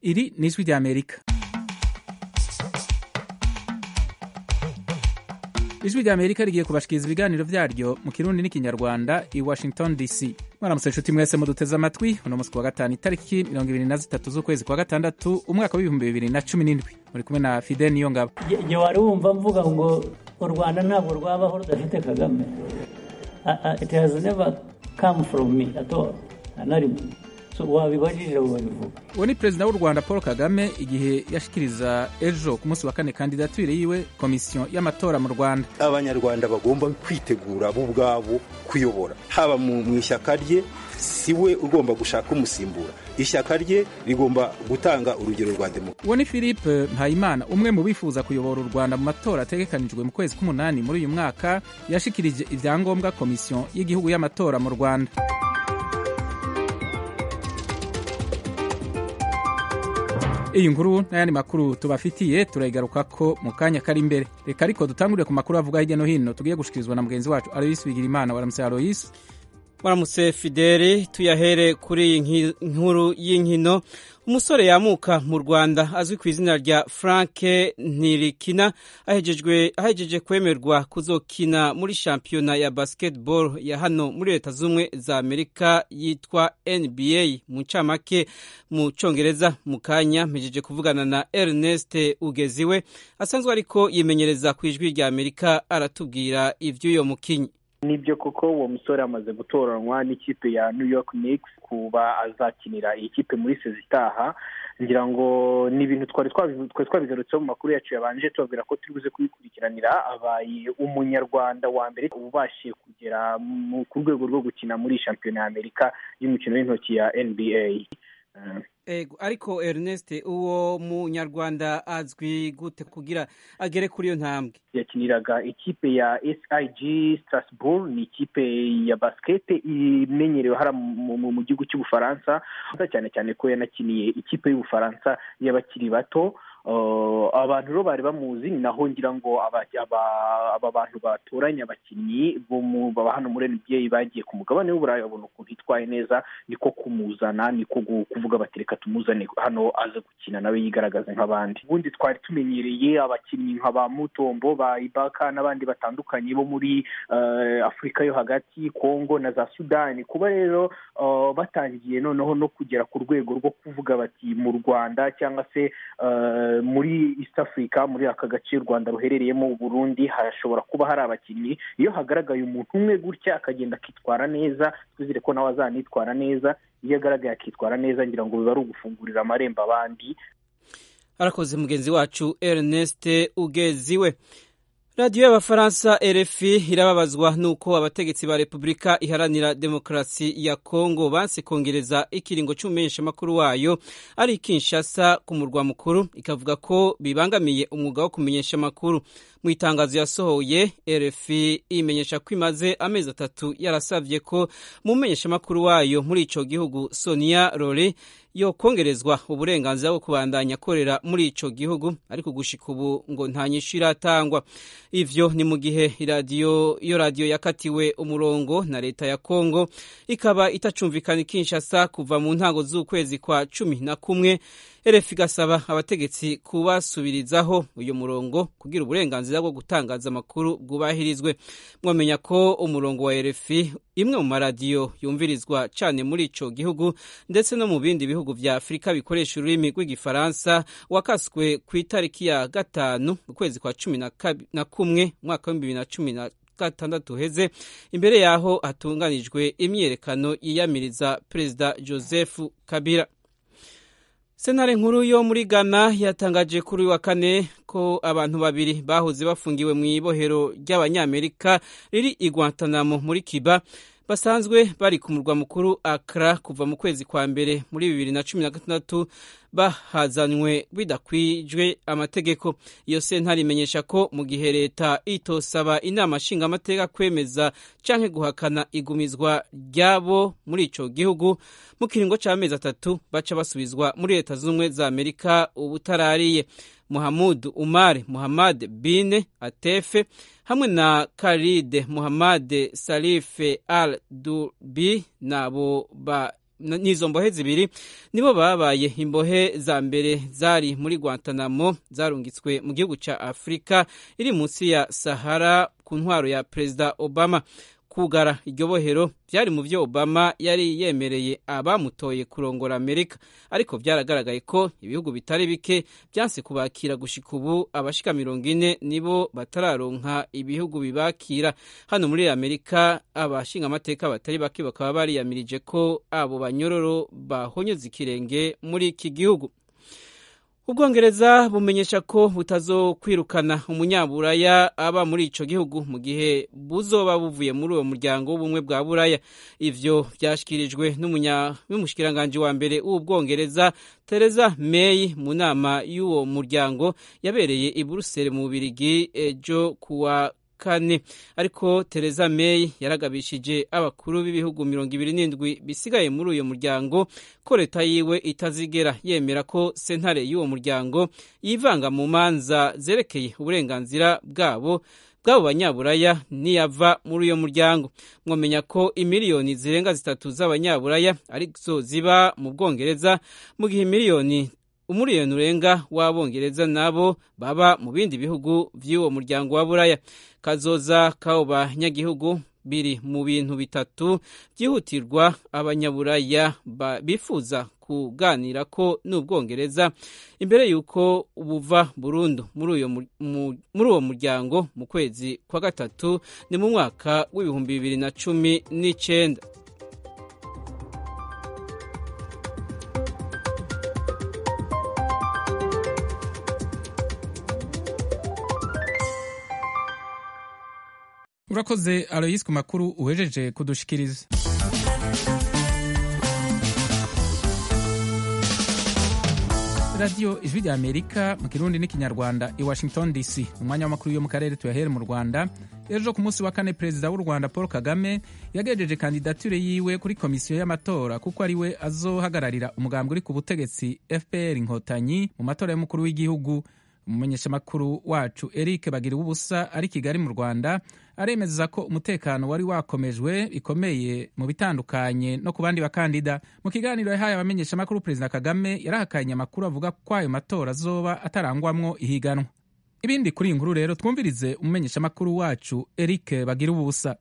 Iri ni ijwi ry'Amerika ijwi ry'Amerika rigiye kubashikiriza ibiganiro vyaryo mu kirundi n'ikinyarwanda i Washington DC mwaramutse nshuti mwese muduteze amatwi uno musi kuwa gatanu itariki mirongo ibiri na zitatu z'ukwezi kwa gatandatu umwaka w'ibihumbi bibiri na cumi n'indwi muri kumwe na Fidel Niyongabo igihe wari wumva mvuga ngo u rwanda ntabwo rwabaho rudafite kagame it has never come from me at all na rimwe so wabibajije babivuga uwo ni perezida w'u rwanda paul kagame igihe yashikiriza ejo ku munsi wa kane kandidatire yiwe komisiyo y'amatora mu rwanda abanyarwanda bagomba kwitegura bo ubwabo kuyobora haba mu ishyaka rye si we ugomba gushaka umusimbura ishyaka rye rigomba gutanga urugero rwa demokarasi uwo ni philippe mpayimana umwe mu bifuza kuyobora u rwanda mu matora ategekanijwe mu kwezi k'umunani muri uyu mwaka yashikirije ibyangombwa komisiyo y'igihugu y'amatora mu rwanda iyi nkuru n'ayandi makuru tubafitiye turayigarukako mu kanya kari imbere reka ariko dutangurire ku makuru avuga hirya no hino tugiye gushikirizwa na mugenzi wacu aloyisi bigirimana waramutse aloyisi waramutse fideli tuyahere kuri iyi nkuru y'inkino umusore yamuka mu rwanda azwi ku izina rya frank ntirikina ahejeje kwemerwa kuzokina muri shampiyona ya basketball ya hano muri leta z'ubumwe za amerika yitwa nba mu ncamake mu cyongereza mu kanya mpejeje kuvugana na ernest ugeziwe asanzwe ariko yimenyereza ku ijwi rya amerika aratubwira iby'uyo mukinyi nibyo koko uwo musore amaze gutoranywa n'ikipe ya new york Knicks kuba azakinira iyi kipe muri sezi itaha ngira ngo ni ibintu twari twabigarutseho mu makuru yacu yabanje tubabwira ko turi buze kubikurikiranira abaye umunyarwanda wa mbere ubashije kugera ku rwego rwo gukina muri shampiyona ya amerika y'umukino w'intoki ya nba ego ariko Ernest uwo munyarwanda azwi gute kugira agere kuri iyo ntambwe yakiniraga ikipe ya SIG Strasbourg ni ikipe ya basikete imenyerewe hara mu gihugu cy'ubufaransa cyane cyane ko yanakiniye ikipe y'ubufaransa y'abakiri bato abantu rero bari bamuzi ni naho ngira ngo aba bantu batoranya abakinnyi bo hano muri NBA bagiye ku mugabane w'uburayi babona ukuntu hitwaye neza niko kumuzana niko kuvuga bati reka tumuzane hano aze gukina nawe yigaragaze nk'abandi ubundi twari tumenyereye abakinnyi nka ba mutombo ba ibaka n'abandi batandukanye bo muri afurika yo hagati kongo na za sudani kuba rero batangiye noneho no kugera ku rwego rwo kuvuga bati mu rwanda cyangwa se muri east africa muri aka gace u rwanda ruherereyemo burundi hashobora kuba hari abakinnyi iyo hagaragaye umuntu umwe gutya akagenda akitwara neza twizere ko nawe azanitwara neza iyo agaragaye akitwara neza ngira ngo biba ari ugufungurira amarembo abandi arakoze mugenzi wacu ernest ugeziwe radiyo y'abafaransa rfi irababazwa n'uko abategetsi ba repubulika iharanira demokarasi ya kongo banse kongereza ikiringo cy'umumenyeshamakuru wayo ari kinshasa ku murwa mukuru ikavuga ko bibangamiye umwuga wo kumenyesha amakuru mu itangazo yasohoye rfi imenyesha ko imaze amezi atatu yarasabye ko mu menyeshamakuru wayo muri icyo gihugu sonia rore yo kongerezwa uburenganzira bwo kubandanya akorera muri ico gihugu ariko gushika ubu ngo nta nyishu iratangwa ivyo ni mu gihe iradiyo iyo radiyo yakatiwe umurongo na leta ya kongo ikaba itacumvikana ikinshasa kuva mu ntango z'ukwezi kwa cumi na kumwe RFI igasaba abategetsi kubasubirizaho uyu murongo kugira uburenganzira bwo gutangaza amakuru bwubahirizwe mwamenya ko umurongo wa RFI imwe mu maradiyo yumvirizwa cyane muri ico gihugu ndetse no mu bindi bihugu vya Afurika bikoresha ururimi rw'igifaransa wakaswe ku itariki ya gatanu ukwezi kwa cumi na kumwe umwaka w'ibihumbi bibiri na cumi na gatandatu uheze imbere yaho hatunganijwe imyiyerekano yiyamiriza perezida Joseph Kabila sentare nkuru yo muri ghana yatangaje kuri wa kane ko abantu babiri bahoze bafungiwe mu ibohero ry'abanyamerika riri i guantanamo muri kiba basanzwe bari ku murwa mukuru Accra kuva mu kwezi kwa mbere muri bibiri na cumi na gatandatu bahazanywe bidakwijwe amategeko iyo sentare imenyesha ko mu gihe leta itosaba inama nshingamateka kwemeza canke guhakana igumizwa ryabo muri ico gihugu mu kiringo c'amezi atatu baca basubizwa muri leta z'ubumwe za amerika ubutarariye muhamud umar muhammad bin atefe hamwe na karide muhammad salife al dubi nabo n'izo mbohe zibiri nibo babaye imbohe za mbere zari muri Guantanamo zarungitswe mu gihugu cya Afurika iri munsi ya Sahara ku ntwaro ya Perezida Obama kugara iryo bohero byari mu byo Obama yari yemereye abamutoye kurongora Amerika ariko byaragaragaye ko ibihugu bitari bike byanse kubakira gushika ubu abashika mirongo ine nibo batararonka ibihugu bibakira hano muri Amerika abashinga amateka batari bake bakaba bariyamirije ko abo banyororo bahonyeze ikirenge muri iki gihugu ubwongereza bumenyesha ko butazokwirukana umunyaburaya aba muri ico gihugu mu gihe buzoba buvuye muri uwo muryango w'ubumwe bwa buraya ivyo vyashikirijwe n'umushikiranganji wa mbere w'ubwongereza Theresa May mu nama y'uwo muryango yabereye i Buruseli mu Bubirigi ejo kuwa kane ariko Theresa May yaragabishije abakuru b'ibihugu mirongo ibiri n'indwi bisigaye muri uyu muryango ko leta yiwe itazigera yemera ko sentare y'uwo muryango yivanga mu manza zerekeye uburenganzira bwabo bw'abo banyaburaya niyava muri uyo muryango mwamenya ko imiliyoni zirenga zitatu z'abanyaburaya arizo ziba mu bwongereza mu gihe miliyoni umuriyoni urenga w'abongereza nabo baba mu bindi bihugu by'uwo muryango wa buraya kazoza k'abo banyagihugu biri mu bintu bitatu byihutirwa abanyaburaya bifuza kuganira ko n'ubwongereza imbere y'uko buva burundu muri uwo muryango mu kwezi kwa gatatu ni mu mwaka w'ibihumbi bibiri na cumi n'icyenda urakoze aloyisi ku makuru uhejeje kudushikiriza radiyo ijwi rya amerika mu kirundi n'ikinyarwanda i washington dc umwanya w'amakuru yo mu karere tuyahere mu rwanda ejo ku munsi wa kane perezida w'u rwanda paul kagame yagejeje kandidatire yiwe kuri komisiyo y'amatora kuko ari we azohagararira umugambwe uri ku butegetsi fpr inkotanyi mu matora y'umukuru w'igihugu umumenyeshamakuru wacu eric bagira ubusa ari kigali mu rwanda aremeza ko umutekano wari wakomejwe bikomeye mu bitandukanye no ku bandi bakandida mu kiganiro yahaye abamenyeshamakuru perezida kagame yarahakanye amakuru avuga ko ayo matora azoba atarangwamwo ihiganwa ibindi kuri iyi nkuru rero twumvirize umumenyeshamakuru wacu eric bagira ubusa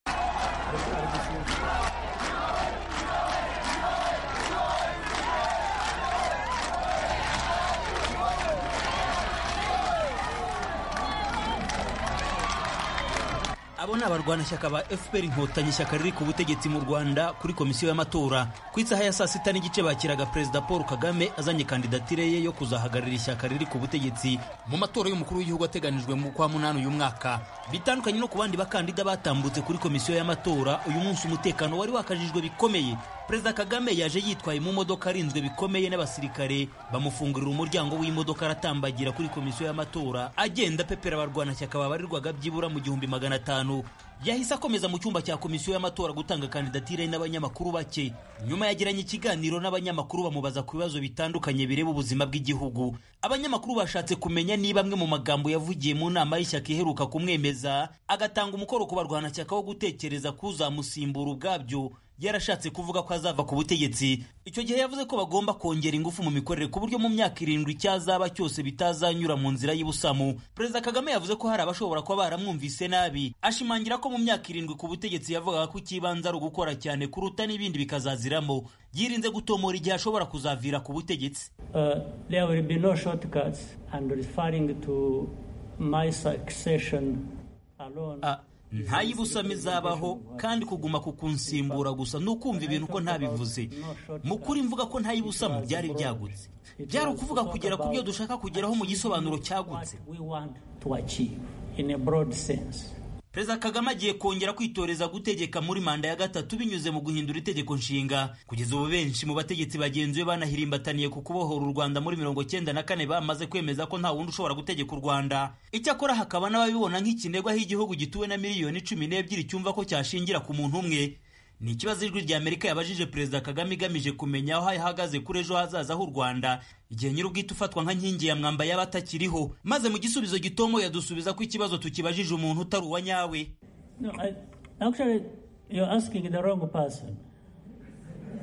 abo ni abarwanashyaka ba fpr inkotanyi ishyaka riri ku butegetsi mu rwanda kuri komisiyo y'amatora ku isaha ya saa sita n'igice bakiraga perezida paul kagame azanye kandidatire ye yo kuzahagararira ishyaka riri ku butegetsi mu matora y'umukuru w'igihugu ateganijwe mu kwa munani uyu mwaka bitandukanye no ku bandi bakandida batambutse kuri komisiyo y'amatora uyu munsi umutekano wari wakajijwe bikomeye perezida kagame yaje yitwaye mu modoka arinzwe bikomeye n'abasirikare bamufungurira umuryango w'imodoka aratambagira kuri komisiyo y'amatora agenda pepera abarwanashyaka babarirwaga byibura mu gihumbi magana atanu yahise akomeza mu cyumba cya komisiyo y'amatora gutanga kandidatire n'abanyamakuru bake nyuma yagiranye ikiganiro n'abanyamakuru bamubaza ku bibazo bitandukanye bireba ubuzima bw'igihugu abanyamakuru bashatse kumenya niba amwe mu magambo yavugiye mu nama y'ishyaka iheruka kumwemeza agatanga umukoro ku barwanashyaka wo gutekereza kuzamusimbura ubwabyo yarashatse kuvuga ko azava ku butegetsi icyo gihe yavuze ko bagomba kongera ingufu mu mikorere ku buryo mu myaka irindwi icyazaba cyose bitazanyura mu nzira y'ubusamu perezida kagame yavuze ko hari abashobora kuba baramwumvise nabi ashimangira ko mu myaka irindwi ku butegetsi yavugaga ko ikibanza ari ugukora cyane kuruta n'ibindi bikazaziramo yirinze gutomora igihe ashobora kuzavira ku butegetsi Uh, there will be no shortcuts and referring to my succession alone. Ah, nta y'ibusamo izabaho kandi kuguma ku kunsimbura gusa ni ukumva ibintu ko ntabivuze mu kuri mvuga ko nta y'ibusamo byari byagutse byari ukuvuga kugera ku byo dushaka kugeraho mu gisobanuro cyagutse What we want to achieve in a broad sense. perezida kagame agiye kongera kwitoreza gutegeka muri manda ya gatatu binyuze mu guhindura itegeko nshinga kugeza ubu benshi mu bategetsi bagenzi be banahirimbataniye ku kubohora u rwanda muri mirongo cyenda na kane bamaze kwemeza ko nta wundi ushobora gutegeka u rwanda icyakora hakaba n'ababibona nk'ikinegwa aho igihugu gituwe na miliyoni cumi n'ebyiri cyumva ko cyashingira ku muntu umwe ni ikibazo ijwi rya amerika yabajije perezida kagame igamije kumenya aho ahagaze kuri ejo hazaza h'u rwanda igihe nyir'ubwite ufatwa nka nkingi ya mwamba yaba atakiriho maze mu gisubizo gitomo yadusubiza ko ikibazo tukibajije umuntu utari uwa nyawe No, I, actually, you're asking the wrong person.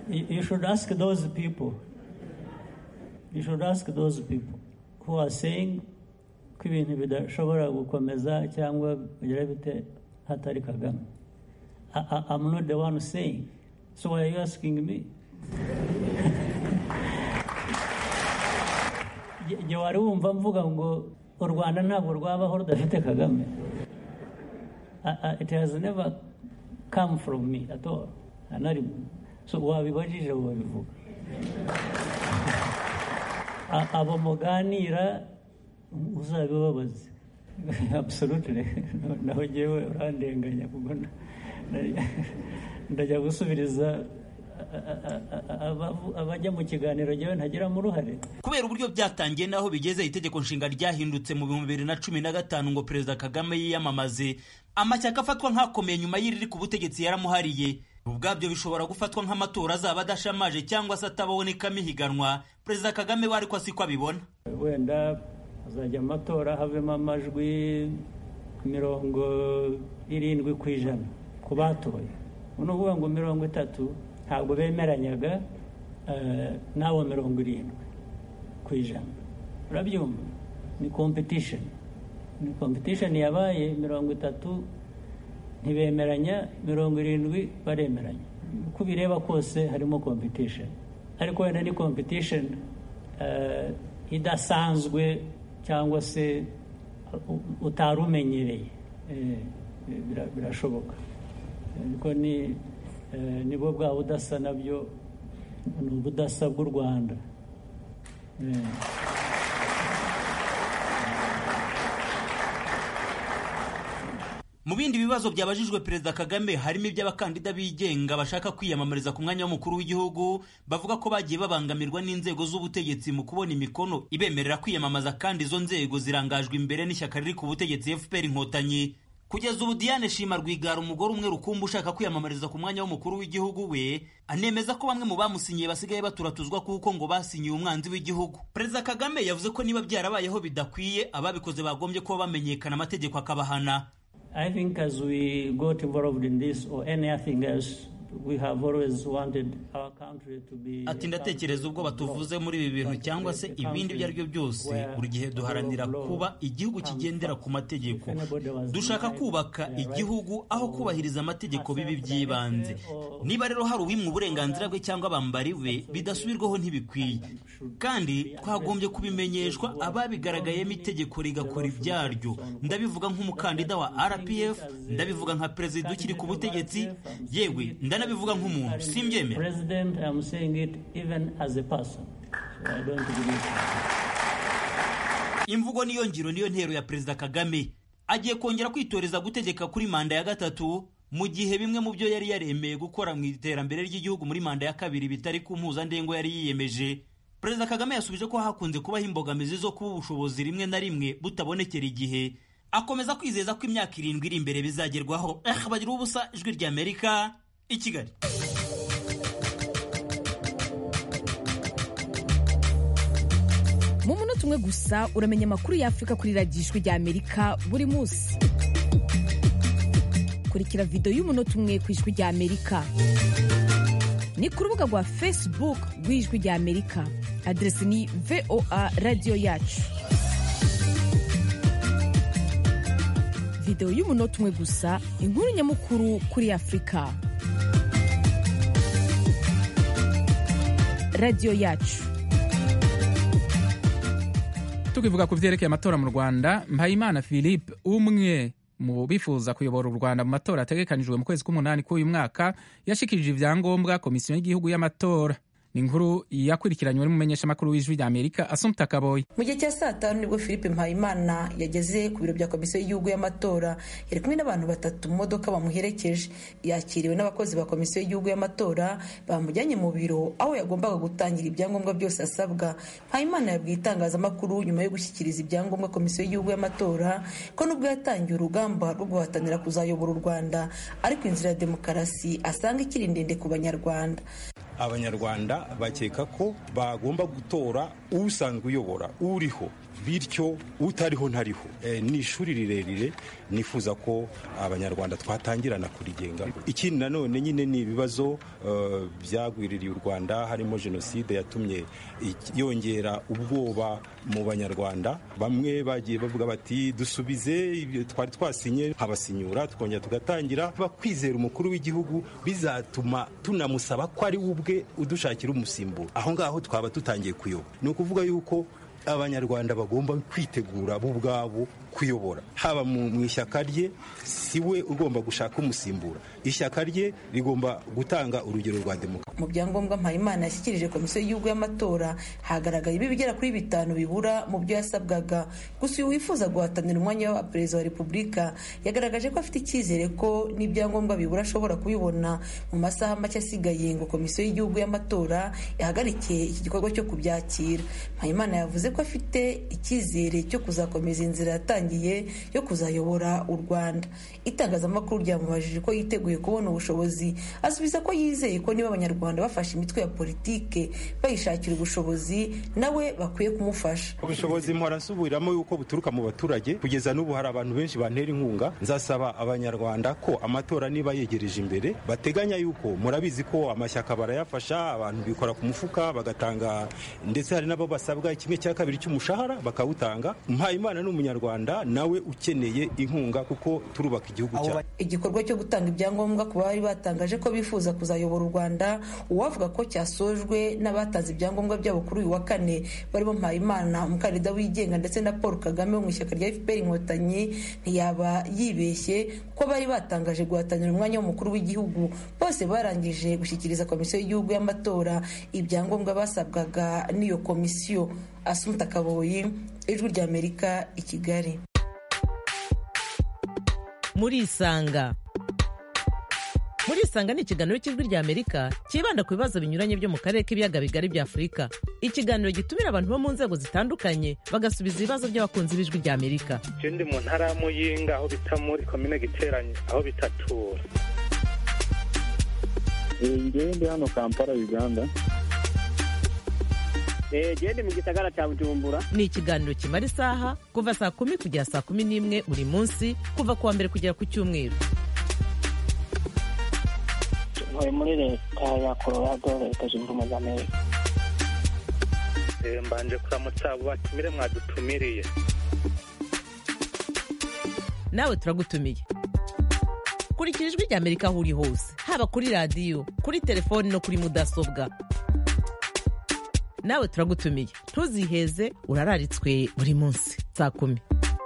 you you should ask those people you should ask those people who are saying ko ibintu bidashobora gukomeza cyangwa bigira bite hatari kagame I, I, i'm not the one saying so why are you asking me igihe wari wumva mvuga ngo u rwanda ntabwo rwabaho rudafite kagame I- I- it has never come from me at all nta rimwe so wabibajije wabivuga A- abo muganira uzabibabaze absolutely naho ngewe urandenganya kuko na- na- ndajya gusubiriza a- a- a- abavu- abajya mu kiganiro ngewe ntagiramo uruhare kubera uburyo byatangiye n'aho bigeze itegeko nshinga ryahindutse mu bihumbi bibiri na cumi na gatanu ngo perezida kagame yiyamamaze amashyaka afatwa nk'akomeye nyuma y'iriri ku butegetsi yaramuhariye ubwabyo bishobora gufatwa nk'amatora azaba adashamaje cyangwa se atabonekamo ihiganwa perezida kagame we ariko siko abibona wenda hazajya amatora havemo amajwi mirongo irindwi ku ijana ku batoye ni ukuvuga ngo mirongo itatu ntabwo bemeranyaga eh, n'abo mirongo irindwi ku ijana urabyumva ni competition ni competition yabaye mirongo itatu ntibemeranya mirongo irindwi baremeranya uko ubireba kose harimo competition ariko wenda ni competition eh, idasanzwe cyangwa se u- utari umenyereye Eh, bira- birashoboka ariko ni eh, nibwo bwa budasa nabyo ni ubudasa bw'u rwanda Eh. mu bindi bibazo byabajijwe perezida kagame harimo iby'abakandida bigenga bashaka kwiyamamariza ku mwanya w'umukuru w'igihugu bavuga ko bagiye babangamirwa n'inzego z'ubutegetsi mu kubona imikono ibemerera kwiyamamaza kandi izo nzego zirangajwe imbere n'ishyaka riri ku butegetsi fpr inkotanyi kugeza ubu diane shima rwigara umugore umwe rukumbi ushaka kwiyamamariza ku mwanya w'umukuru w'igihugu we anemeza ko bamwe mu bamusinyiye basigaye baturatuzwa kuko ngo basinyiye umwanzi w'igihugu perezida kagame yavuze ko niba byarabayeho bidakwiye ababikoze bagombye kuba bamenyekana amategeko akabahana I think as we got involved in this or anything else, we have always wanted our country to be. ati ndatekereza ubwo batuvuze muri ibi bintu cyangwa se ibindi ibyo ari byo byose buri gihe duharanira kuba igihugu kigendera ku mategeko dushaka kubaka igihugu aho kubahiriza amategeko bibi by'ibanze niba rero hari uwimwe uburenganzira bwe cyangwa abambari be bidasubirwaho ntibikwiye kandi twagombye kubimenyeshwa ababigaragayemo itegeko rigakora ibyaryo ndabivuga nk'umukandida wa rpf ndabivuga nka perezida ukiri ku butegetsi yewe ndanabivuga nk'umuntu simbyemera President, I'm saying it even as a person. So I don't believe. imvugo niyo ngiro niyo ntero ya perezida kagame agiye kongera kwitoreza gutegeka kuri manda ya gatatu mu gihe bimwe mu byo yari yaremeye gukora mu iterambere ry'igihugu muri manda ya kabiri bitari ku mpuzandengo yari yiyemeje perezida kagame yasubije ko hakunze kubaho imbogamizi zo kuba ubushobozi rimwe na rimwe butabonekera igihe akomeza kwizeza ko imyaka irindwi iri imbere bizagerwaho eh bagira ubusa ijwi ry'amerika i kigali mu munota umwe gusa uramenya amakuru y'afurika kuri radiyo ijwi rya amerika buri munsi kurikira videwo y'umunota umwe ku ijwi rya amerika ni ku rubuga rwa facebook rw'ijwi rya amerika aderesi ni voa radiyo yacu videwo y'umunota umwe gusa inkuru nyamukuru kuri afurika radiyo yacu tukivuga ku byerekeye amatora mu rwanda mpayimana philippe umwe mu bifuza kuyobora u rwanda mu matora ategekanijwe mu kwezi k'umunani k'uyu mwaka yashikirije ibyangombwa komisiyo y'igihugu y'amatora ni inkuru yakurikiranywe n'umumenyeshamakuru w'ijwi rya amerika asumta kaboyi mu gihe cya saa tanu nibwo philippe mpayimana yageze ku biro bya komisiyo y'igihugu y'amatora yari kumwe n'abantu batatu mu modoka bamuherekeje yakiriwe n'abakozi ba komisiyo y'igihugu y'amatora bamujyanye mu biro aho yagombaga gutangira ibyangombwa byose asabwa mpayimana yabwiye itangazamakuru nyuma yo gushyikiriza ibyangombwa komisiyo y'igihugu y'amatora ko nubwo yatangiye urugamba rwo guhatanira kuzayobora u rwanda ariko inzira ya demokarasi asanga ikiri ndende ku banyarwanda abanyarwanda bakeka ko bagomba gutora usanzwe uyobora uriho bityo utariho ntariho ni ishuri rirerire nifuza ko abanyarwanda twatangirana kurigenga ikindi nanone nyine ni ibibazo byagwiririye u rwanda harimo jenoside yatumye yongera ubwoba mu banyarwanda bamwe bagiye bavuga bati dusubize twari twasinye nkabasinyura tukongera tugatangira bakwizera umukuru w'igihugu bizatuma tunamusaba ko ari we ubwe udushakira umusimburo aho ngaho twaba tutangiye kuyoba ni ukuvuga yuko abanyarwanda bagomba kwitegura bo ubwabo kuyobora haba mu ishyaka rye si we ugomba gushaka umusimbura ishyaka rye rigomba gutanga urugero rwa demokarasi mu byangombwa mpayimana yashyikirije komisiyo y'igihugu y'amatora hagaragaye ibigera kuri bitanu bibura mu byo yasabwaga gusa uyu wifuza guhatanira umwanya wa perezida wa repubulika yagaragaje ko afite icyizere ko n'ibyangombwa bibura ashobora kubibona mu masaha make asigaye ngo komisiyo y'igihugu y'amatora yahagarikiye iki gikorwa cyo kubyakira mpayimana yavuze ko afite icyizere cyo kuzakomeza inzira yatangiye yo kuzayobora u rwanda itangazamakuru ryamubajije ko yiteguye kubona ubushobozi asubiza ko yizeye ko niba abanyarwanda bafashe imitwe ya politike bayishakira ubushobozi nawe bakwiye kumufasha ubushobozi mpora nsubiramo yuko buturuka mu baturage kugeza n'ubu hari abantu benshi bantera inkunga nzasaba abanyarwanda ko amatora niba yegereje imbere bateganya yuko murabizi ko amashyaka barayafasha abantu bikora ku mufuka bagatanga ndetse hari n'abo basabwa kimwe cya kabiri cy'umushahara bakawutanga mpayimana ni umunyarwanda nawe ukeneye inkunga kuko turubaka igihugu cyacu igikorwa cyo gutanga ibyangombwa ku bari batangaje ko bifuza kuzayobora u rwanda uwavuga ko cyasojwe n'abatanze ibyangombwa byabo kuri uyu wa kane barimo mpayimana umukandida wigenga ndetse na paul kagame wo mu ishyaka rya fpr inkotanyi ntiyaba yibeshye kuko bari batangaje guhatanira umwanya w'umukuru w'igihugu bose barangije gushyikiriza komisiyo y'igihugu y'amatora ibyangombwa basabwaga n'iyo komisiyo asumuta kaboyi ijwi ry'amerika i kigali murisanga murisanga ni ikiganiro cy'ijwi ry'amerika cyibanda ku bibazo binyuranye byo mu karere k'ibiyaga bigari bya afurika ikiganiro gitumira abantu bo mu nzego zitandukanye bagasubiza ibibazo by'abakunzi b'ijwi ry'amerika icyo ndi mu ntara ya muyinga aho bita muri komine giteranye aho bitatura ngewe ndi hano kampala uganda gende mu gisagara cya bujumbura ni ikiganiro kimara isaha kuva saa kumi kugera saa kumi n'imwe buri munsi kuva ku wa mbere kugera ku cyumweru ntuye muri leta ya colorado leta zunze ubumwe za amerika mbanje kuramutsa abo batumire mwadutumiriye nawe turagutumiye kurikira ijwi ry'amerika aho uri hose haba kuri radiyo kuri telefoni no kuri mudasobwa nawe turagutumiye ntuziheze urararitswe buri munsi saa kumi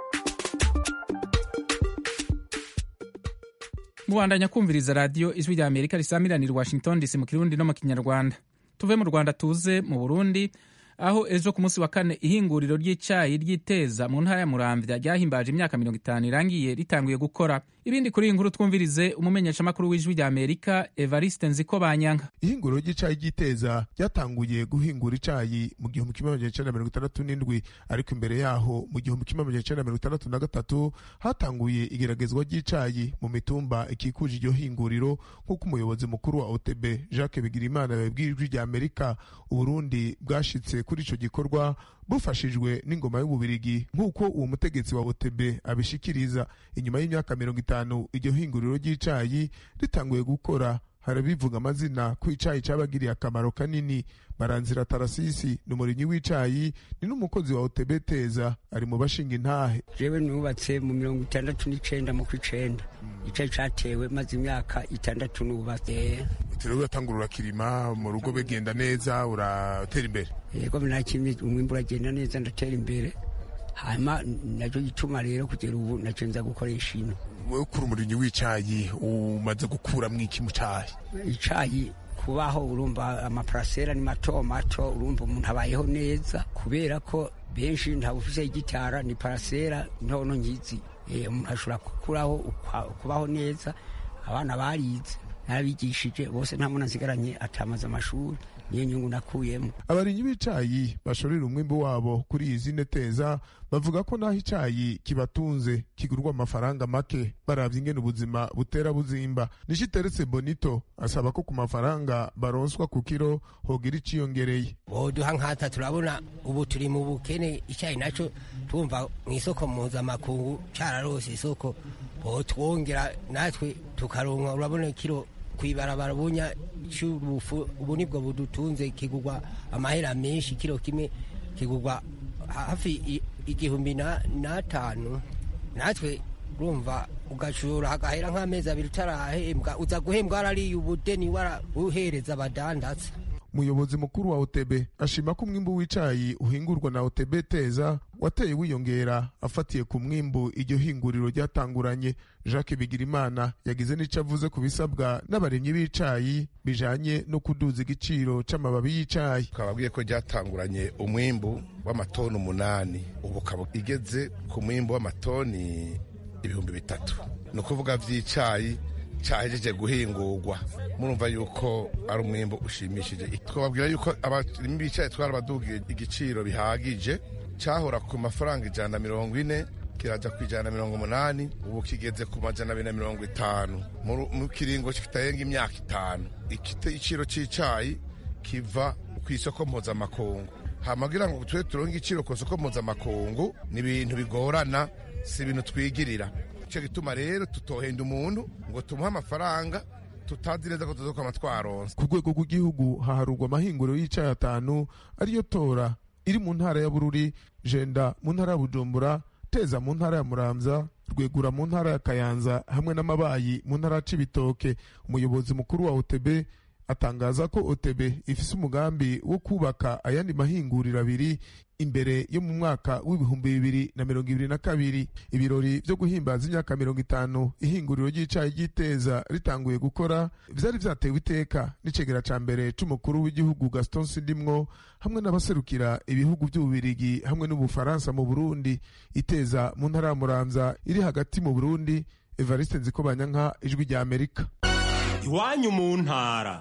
mubandanya kumviriza radiyo ijwi rya amerika risamiranira washington dc mu kirundi no mu kinyarwanda tuve mu rwanda tuze mu burundi aho ejo ku munsi wa kane ihinguriro ry'icyayi ry'iteza mu ntara ya muramvya ryahimbaje imyaka mirongo itanu irangiye ritanguye gukora ibindi kuri iyi nkuru twumvirize umumenyeshamakuru w'ijwi rya amerika evariste nziko banyanka ihinguriro ry'icyayi ry'iteza ryatanguye guhingura icyayi mu gihumbi kimwe magana cyenda mirongo itandatu n'indwi ariko imbere yaho mu gihumbi kimwe magana cyenda mirongo itandatu na gatatu hatanguye igeragezwa ry'icyayi mu mitumba ikikuje iryo hinguriro nk'uko umuyobozi mukuru wa otb jacques bigirimana yabibwiye ijwi rya amerika uburundi bwashitse kuri icyo gikorwa bufashijwe n'ingoma y'ububirigi nk'uko uwo mutegetsi wa otb abishikiriza inyuma y'imyaka mirongo itanu iryo hinguriro ry'icayi ritanguye gukora harabivuga amazina ko icayi cabagiriye akamaro kanini baranzira tarasisi ni umurimyi w'icayi ni n'umukozi wa otb teza ari mu bashinga intahe jewe nubatse mu mirongo itandatu n'icenda mu kw'icenda icayi catewe maze imyaka itandatu nubatse rero uratangura urakirima mu rugo bigenda neza uratera imbere yego nakimye umwimbu uragenda neza ndatera imbere hanyuma nacyo gituma rero kugera ubu nacyo nza gukoresha ino wowe ukura umurimyi w'icayi umaze gukuramwo iki mu cayi icayi kubaho urumva amaparasera ni mato mato urumva umuntu abayeho neza kubera ko benshi ntabwo ufise igitara ni parasera ntono nkizi umuntu ashobora gukuraho kubaho neza abana barize narabigishije bose nta muntu asigaranye atamaze amashuri niyo nyungu nakuyemo abarimyi b'icayi bashorera umwimbu wabo kuri izi neteza bavuga ko naho icayi kibatunze kigurwa amafaranga make baravye ingene ubuzima butera buzimba nishiteretse bonito asaba ko ku mafaranga baronswa ku kiro hogira iciyongereye boduha nkata turabona ubu turi mu bukene icyayi naco tumva mu isoko mpuzamakungu cararose isoko botwongera natwe tukaronka urabona kiro kwibarabara bunya cy'ubufu ubu nibwo budutunze kigurwa amahera menshi kiro kimwe kigurwa hafi igihumbi n'atanu natwe urumva ugashora hagahera nk'amezi abiri utarahembwa uza guhembwa warariye ubudeni uhereza abadandatsa umuyobozi mukuru wa otb ashima ko umwimbu w'icayi uhingurwa na otb teza wateye wiyongera afatiye ku mwimbu iryo hinguriro ryatanguranye jacques bigirimana yagize n'ico avuze ku bisabwa n'abarimyi b'icayi bijanye no kuduza igiciro c'amababi y'icayi twababwiye ko ryatanguranye umwimbu w'amatoni umunani ubu ukaba igeze ku mwimbu w'amatoni ibihumbi bitatu ni ukuvuga vy'icayi cyahejeje guhingurwa murumva yuko ari umwimbo ushimishije twababwira yuko abarimyi b'icayi twarabadugiye igiciro bihagije cyahora ku mafaranga ijana na mirongo ine kiraja ku ijana na mirongo umunani ubu kigeze ku majana abiri na mirongo itanu mu kiringo kitarenga imyaka itanu igiciro cy'icayi kiva ku isoko mpuzamakungu hamagira ngo tube turonke igiciro ku isoko mpuzamakungu ni ibintu bigorana si ibintu twigirira icyo gituma rero tutohenda umuntu ngo tumuhe amafaranga tutazi neza ko tuzokwama twaronse ku rwego rw'igihugu haharurwa amahinguriro y'icayi atanu ariyo tora iri mu ntara ya bururi jenda mu ntara ya bujumbura teza mu ntara ya muramza rwegura mu ntara ya kayanza hamwe n'amabayi mu ntara ya cibitoke umuyobozi mukuru wa otb atangaza ko otb ifise umugambi wo kubaka ayandi mahinguriro abiri imbere yo mu mwaka w'ibihumbi bibiri na mirongo ibiri na kabiri ibirori vyo guhimbaza imyaka mirongo itanu ihinguriro ry'icayi ry'iteza ritanguye gukora vyari vyatewe iteka n'icegera ca mbere c'umukuru w'igihugu gaston sindimwo hamwe n'abaserukira ibihugu vy'ububirigi hamwe n'ubufaransa mu burundi iteza mu ntara ya muramza iri hagati mu burundi evariste nzikobanyanka ijwi rya amerika iwanyu mu ntara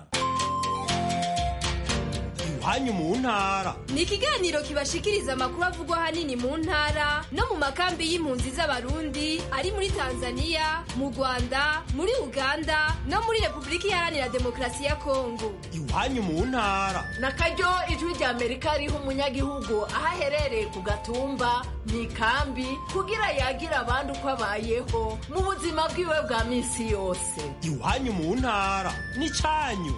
iwanyu mu ntara ni ikiganiro kibashikiriza amakuru avugwa ahanini mu ntara no mu makambi y'impunzi z'abarundi ari muri tanzania mu rwanda muri uganda no muri repubulika iharanira demokarasi ya kongo iwanyu mu ntara na karyo ijwi rya amerika riha umunyagihugu aho aherereye ku gatumba mu ikambi kugira yagira abandi uko abayeho mu buzima bwiwe bwa minsi yose iwanyu mu ntara ni cyanyu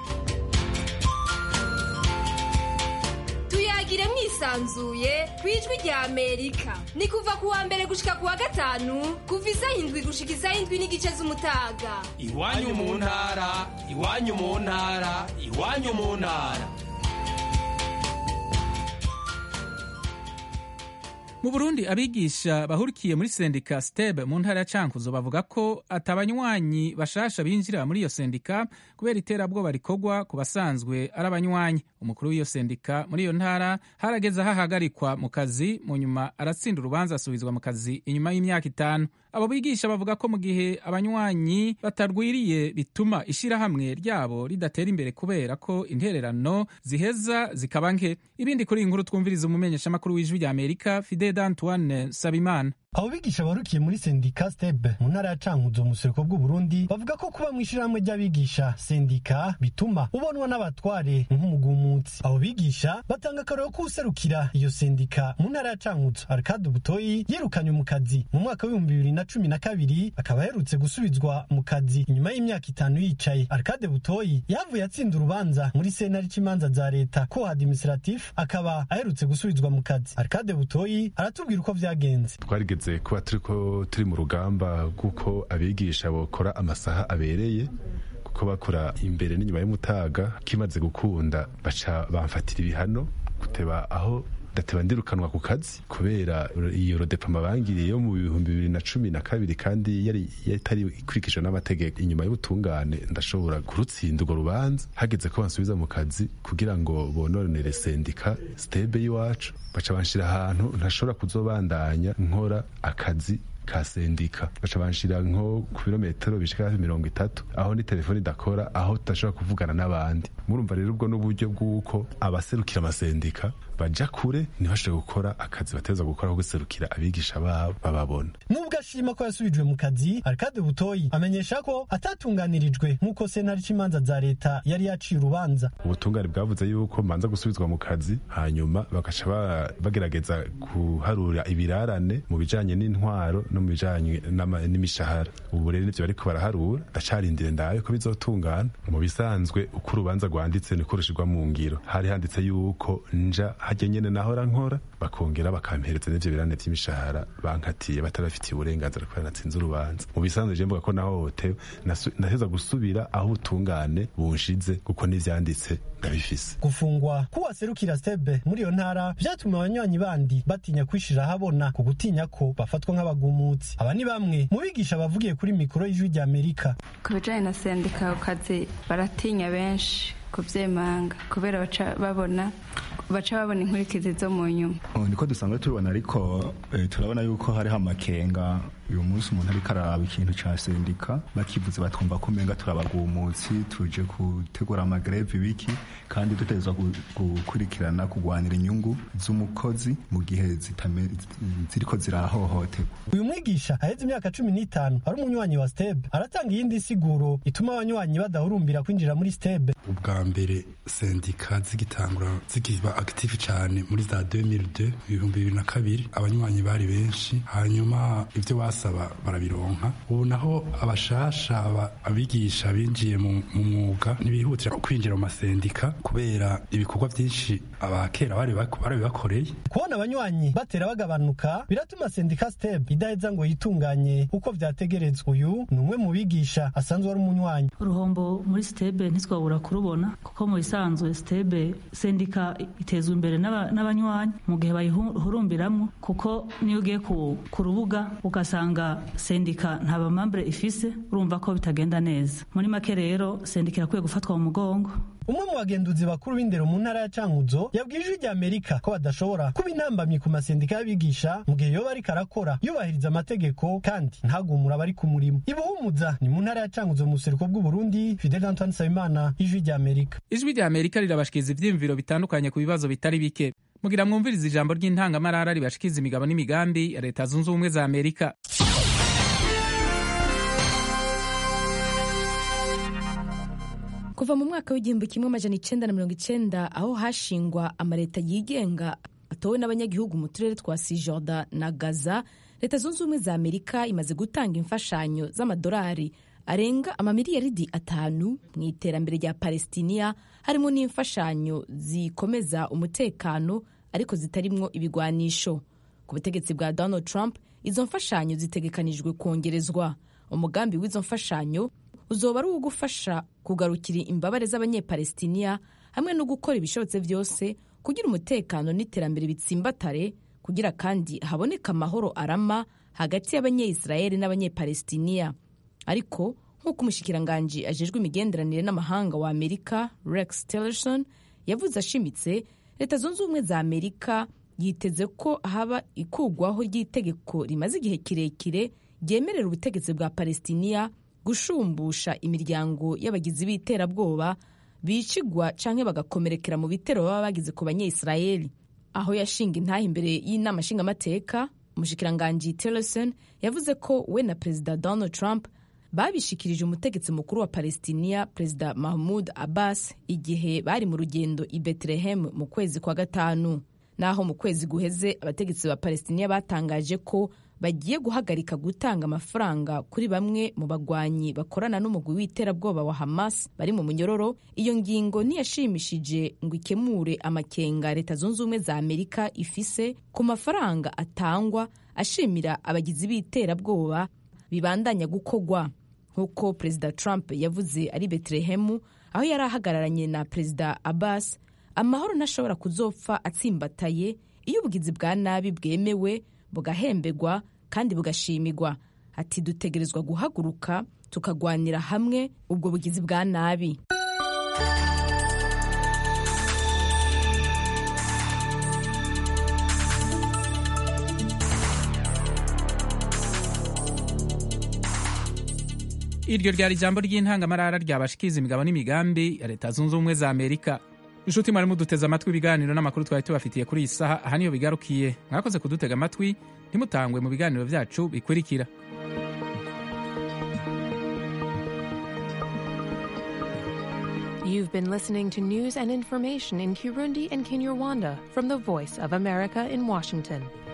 tuyagire mwisanzuye ku ijwi rya amerika ni kuva ku wa mbere gushika ku wa gatanu kuva isaha indwi gushika isaha indwi n'igice z'umutaga iwanyu mu ntara iwanyu mu ntara iwanyu mu ntara mu burundi abigisha bahurikiye muri sendika steb mu ntara ya cankuzo bavuga ko atabanywanyi bashasha binjira muri iyo sendika kubera iterabwoba rikorwa ku basanzwe ari abanywanyi umukuru w'iyo sendika muri iyo ntara harageze aho ahagarikwa mu kazi mu nyuma aratsinda urubanza asubizwa mu kazi inyuma y'imyaka itanu abo bigisha bavuga ko mu gihe abanywanyi batarwiriye bituma ishyirahamwe ryabo ridatera imbere kubera ko intererano ziheza zikaba nke ibindi kuri iyi nkuru twumviriza umumenyeshamakuru w'ijwi rya amerika fide Antoine Sabimana abo bigisha barukiye muri sendika steb mu ntara ya cankuzo mu buseruko bw'uburundi bavuga ko kuba mu ishyirahamwe ry'abigisha sendika bituma ubonwa n'abatware nk'umugumutsi abo bigisha batanga akarero ko userukira iyo sendika mu ntara ya cankuzo arikade butoyi yirukanywe mu kazi mu mwaka w'ibihumbi bibiri na cumi na kabiri akaba aherutse gusubizwa mu kazi inyuma y'imyaka itanu yicaye arikade butoyi yavuye atsinda urubanza muri sentare c'imanza za leta ko administratif akaba aherutse gusubizwa mu kazi arikade butoyi aratubwira uko vyagenze twarigeze kuba turiko turi mu rugamba rw'uko abigisha bokora amasaha abereye kuko bakora imbere n'inyuma y'umutaga kimaze gukunda baca bamfatira ibihano guteba aho dateba ndirukanwa ku kazi kubera iyo rodepama bangiriye yo mu bihumbi bibiri na cumi na kabiri kandi yari yatari ikurikijwe n'amategeko inyuma y'ubutungane ndashobora kurutsinda urwo rubanza hageze ko bansubiza mu kazi kugira ngo bononere sendika stebe y'iwacu baca banshira ahantu ntashobora kuzobandanya nkora akazi ka sendika baca banshira nko ku birometero bishika hafi mirongo itatu aho ni telefoni idakora aho tudashobora kuvugana n'abandi murumva rero ubwo n'uburyo bw'uko abaserukira amasendika baja kure ntibashobore gukora akazi bateza gukora ko guserukira abigisha babo bababona nubwo ashima ko yasubijwe mu kazi arikade butoyi amenyesha ko atatunganirijwe nk'uko sentare c'imanza za leta yari yaciye urubanza ubutungane bwavuze yuko manza gusubizwa mu kazi hanyuma bagaca bagerageza guharura ibirarane mu bijanye n'intwaro no mu bijanye n'imishahara ubu rero nivyo bariko baraharura ndacarindire ndabe ko bizotungana mu bisanzwe uko urubanza rwanditse niko rushirwa mu ngiro hari handitse yuko nja hajya nyene nahora nkora bakongera bakampereza n'ivyo birane vy'imishahara bankatiye batarafitiye uburenganzira kubera natsinze urubanza mu bisanzwe je mvuga ko nahohotewe naheza gusubira aho ubutungane bunshize kuko n'ivyanditse ndabifise gufungwa k'uwaserukira stebe muri iyo ntara vyatumye abanywanyi bandi batinya kwishira ahabona ku gutinya ko bafatwa nk'abagumutsi aba ni bamwe mu bigisha bavugiye kuri mikoro y'ijwi rya amerika ku bijanye na sendika ku kazi baratinya benshi kuvyemanga kubera baca babona baca babona inkurikizi zo mu nyuma niko dusanzwe tubibona ariko turabona yuko hariho amakenga uyu munsi umuntu ariko araraba ikintu ca sendika bakivuze batwumva ko umenga turabagumutsi tuje gutegura amagreve biki kandi dutegerezwa gukurikirana kugwanira inyungu z'umukozi mu gihe ziriko zirahohoterwa uyu mwigisha aheze imyaka cumi n'itanu ari umunywanyi wa stebe aratanga iyindi siguro ituma abanywanyi badahurumbira kwinjira muri stebe ubwa mbere sendika zigitangura zikiba active cyane muri za 2002 ibihumbi bibiri na kabiri abanywanyi bari benshi hanyuma ibyo basaba barabironka ubu naho abashasha abigisha binjiye mu mwuga ntibihutira kwinjira mu masendika kubera ibikorwa byinshi abakera bari bakoreye kubona abanywanyi batera bagabanuka biratuma sendika step idaheza ngo yitunganye uko vyategerezwa uyu ni umwe mu bigisha asanzwe ari umunywanyi uruhombo muri stebe ntitwabura kurubona kuko mu bisanzwe stebe sendika itezwa imbere n'abanywanyi mu gihe bayihurumbiramwo kuko niyo ugiye ku rubuga ugasanga sendika nta bamambure ifise urumva ko bitagenda neza muri make rero sendika irakwiye gufatwa mu mugongo umwe mu bagenduzi bakuru b'indero mu ntara ya cankuzo yabwiye ijwi rya amerika ko badashobora kuba intambamyi ku masendika y'abigisha mu gihe yoba ariko arakora yubahiriza amategeko kandi ntagumura abari ku murimo ibuhumuza ni mu ntara ya cankuzo mu buseruko bw'uburundi fidel antoine nsabimana ijwi rya amerika ijwi rya amerika rirabashikiriza ivyiyumviro bitandukanye ku bibazo bitari bike mugira mwumviriza ijambo ry'intangamarara ribashikiza imigabo n'imigambi ya leta zunze ubumwe za amerika kuva mu mwaka w'igihumbi kimwe amajana icenda na mirongo icenda aho hashingwa amaleta yigenga atowe n'abanyagihugu mu turere twa sijorda na gaza leta zunze ubumwe za amerika imaze gutanga imfashanyo z'amadolari arenga amamiliyaridi atanu mu iterambere rya palestiniya harimo n'imfashanyo zikomeza umutekano ariko zitarimwo ibigwanisho ku butegetsi bwa donald trump izo mfashanyo zitegekanijwe kongerezwa umugambi w'izo mfashanyo uzoba ari uwo gufasha kugarukira imbabare z'abanyepalestiniya hamwe no gukora ibishobotse byose kugira umutekano n'iterambere bitsimbatare kugira kandi haboneka amahoro arama hagati y'abanyeyisirayeli n'abanyepalestiniya ariko nk'uko umushikiranganji ajejwe imigenderanire n'amahanga wa amerika rex tillerson yavuze ashimitse leta zunze ubumwe za amerika yiteze ko haba ikugwaho ry'itegeko rimaze igihe kirekire ryemerera ubutegetsi bwa palestiniya gushumbusha imiryango y'abagizi b'iterabwoba bicigwa canke bagakomerekera mu bitero baba bagize ku banyeyisirayeli aho yashinga intaha imbere y'inama nshingamateka umushikiranganji tillerson yavuze ko we na perezida donald trump babishikirije umutegetsi mukuru wa palestiniya perezida mahmud abbas igihe bari mu rugendo i bethlehem mu kwezi kwa gatanu naho mu kwezi guheze abategetsi ba palestiniya batangaje ko bagiye guhagarika gutanga amafaranga kuri bamwe mu bagwanyi bakorana n'umugwi w'iterabwoba wa hamas bari mu munyororo iyo ngingo ntiyashimishije ngo ikemure amakenga leta zunze ubumwe za amerika ifise ku mafaranga atangwa ashimira abagizi b'iterabwoba bibandanya gukogwa nk'uko perezida trump yavuze ari betelehemu aho yari ahagararanye na perezida abbas amahoro ntashobora kuzopfa atsimbataye iyo ubugizi bwa nabi bwemewe bugahembegwa kandi bugashimirwa ati dutegerezwa guhaguruka tukagwanira hamwe ubwo bugizi bwa nabi iryo ryari ijambo ry'intangamarara ryabashikiza imigabo n'imigambi ya leta zunze ubumwe za amerika inshuti mwari muduteze amatwi ibiganiro n'amakuru twari tubafitiye kuri iyi saha aha niyo bigarukiye mwakoze kudutega amatwi ntimutangwe mu biganiro byacu bikurikira You've been listening to news and information in Kirundi and Kinyarwanda from the Voice of America in Washington.